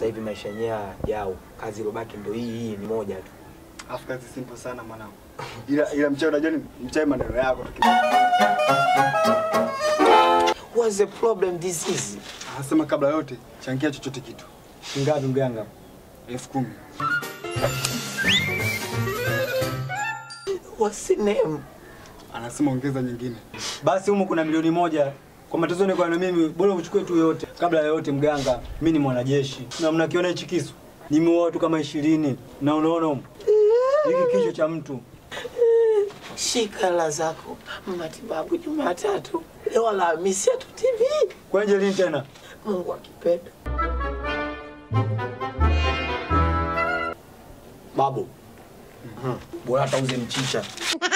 sasa hivi maisha yenyewe yao, kazi ilobaki ndo hii hii ni moja tu. Afu kazi simple sana mwanangu. Ila ila mchawi unajua ni mchawi maneno yako tu. What's the problem this is? Anasema kabla yote changia chochote kitu. Shingapi mganga? elfu kumi. What's the name? Anasema ongeza nyingine. Basi humu kuna milioni moja kwa matezo ni kwa na mimi, bora uchukue tu yote. Kabla ya yote, mganga, mimi ni mwanajeshi na mnakiona hichi kisu nimeoa watu kama ishirini na unaona humu hiki kichwa cha mtu Shika hela zako, matibabu Jumatatu, leo Alhamisi hatu TV. kwenye lini tena? Mungu akipenda. Babu, bora hata uze mchicha.